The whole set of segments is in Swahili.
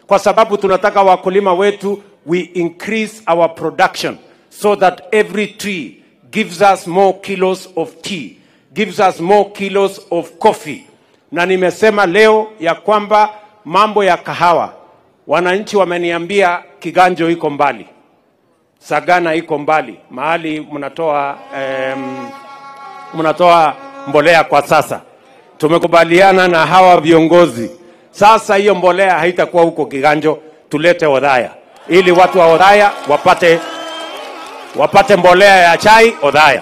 kwa sababu tunataka wakulima wetu we increase our production so that every tree gives us more kilos of tea gives us more kilos of coffee na nimesema leo ya kwamba mambo ya kahawa wananchi wameniambia kiganjo iko mbali sagana iko mbali mahali mnatoa em, mnatoa mbolea kwa sasa tumekubaliana na hawa viongozi sasa hiyo mbolea haitakuwa huko kiganjo tulete odhaya ili watu wa odhaya wapate wapate mbolea ya chai odhaya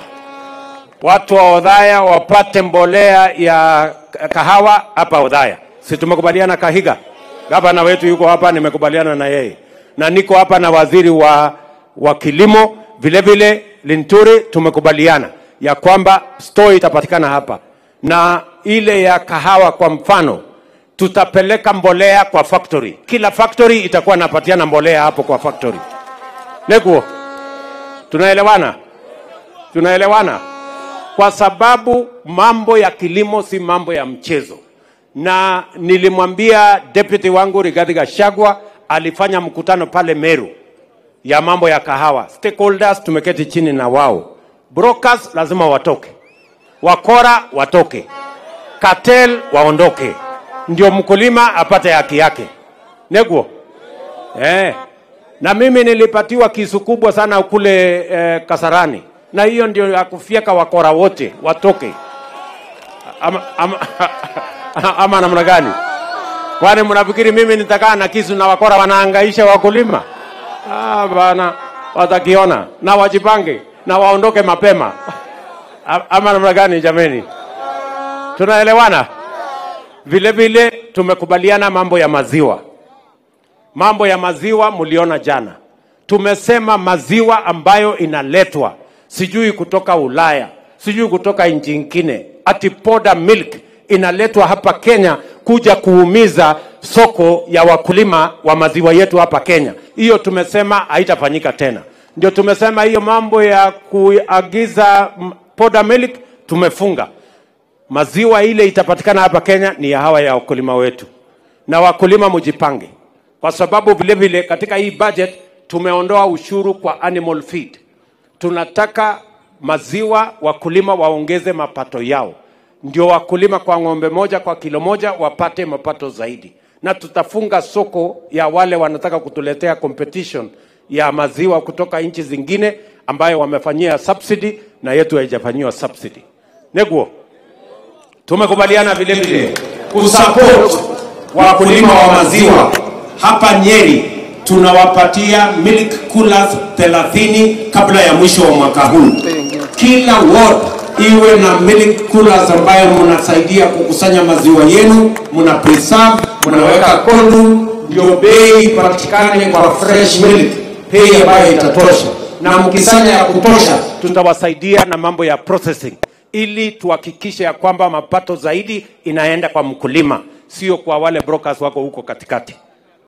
watu wa odhaya wapate mbolea ya kahawa hapa odhaya si tumekubaliana kahiga gavana wetu yuko hapa nimekubaliana na yeye na niko hapa na waziri wa, wa kilimo vile vile linturi tumekubaliana ya kwamba store itapatikana hapa na ile ya kahawa kwa mfano tutapeleka mbolea kwa factory kila factory itakuwa napatiana mbolea hapo kwa factory nekuo tunaelewana tunaelewana kwa sababu mambo ya kilimo si mambo ya mchezo na nilimwambia deputy wangu Rigathi Gachagua alifanya mkutano pale Meru ya mambo ya kahawa. Stakeholders tumeketi chini na wao, brokers lazima watoke, wakora watoke, cartel waondoke, ndio mkulima apate haki yake. Neguo eh. Na mimi nilipatiwa kisu kubwa sana kule eh, Kasarani, na hiyo ndio ya kufyeka wakora wote watoke ama, ama, ama namna gani? Kwani mnafikiri mimi nitakaa na kisu na wakora wanaangaisha wakulima? Ah, bana, watakiona na wajipange na waondoke mapema A- ama namna gani? Jameni, tunaelewana? Vile vile tumekubaliana mambo ya maziwa. Mambo ya maziwa mliona jana, tumesema maziwa ambayo inaletwa sijui kutoka Ulaya, sijui kutoka nchi nyingine, ati poda milk inaletwa hapa Kenya kuja kuumiza soko ya wakulima wa maziwa yetu hapa Kenya. Hiyo tumesema haitafanyika tena. Ndio tumesema hiyo mambo ya kuagiza mm, poda milk tumefunga. Maziwa ile itapatikana hapa Kenya ni ya hawa ya wakulima wetu, na wakulima mjipange, kwa sababu vile vile katika hii budget tumeondoa ushuru kwa animal feed. Tunataka maziwa wakulima waongeze mapato yao, ndio wakulima kwa ng'ombe moja kwa kilo moja wapate mapato zaidi, na tutafunga soko ya wale wanataka kutuletea competition ya maziwa kutoka nchi zingine ambayo wamefanyia subsidy na yetu haijafanyiwa subsidy. Neguo, tumekubaliana vile vile kusupport wakulima wa maziwa hapa Nyeri. Tunawapatia milk coolers 30 kabla ya mwisho wa mwaka huu. Kila ward iwe na milk coolers ambayo mnasaidia kukusanya maziwa yenu, mna preserve, mnaweka cold room, ndio bei ipatikane kwa fresh milk, bei ambayo itatosha, na mkisanya ya kutosha, tutawasaidia na mambo ya processing ili tuhakikishe ya kwamba mapato zaidi inaenda kwa mkulima, sio kwa wale brokers wako huko katikati.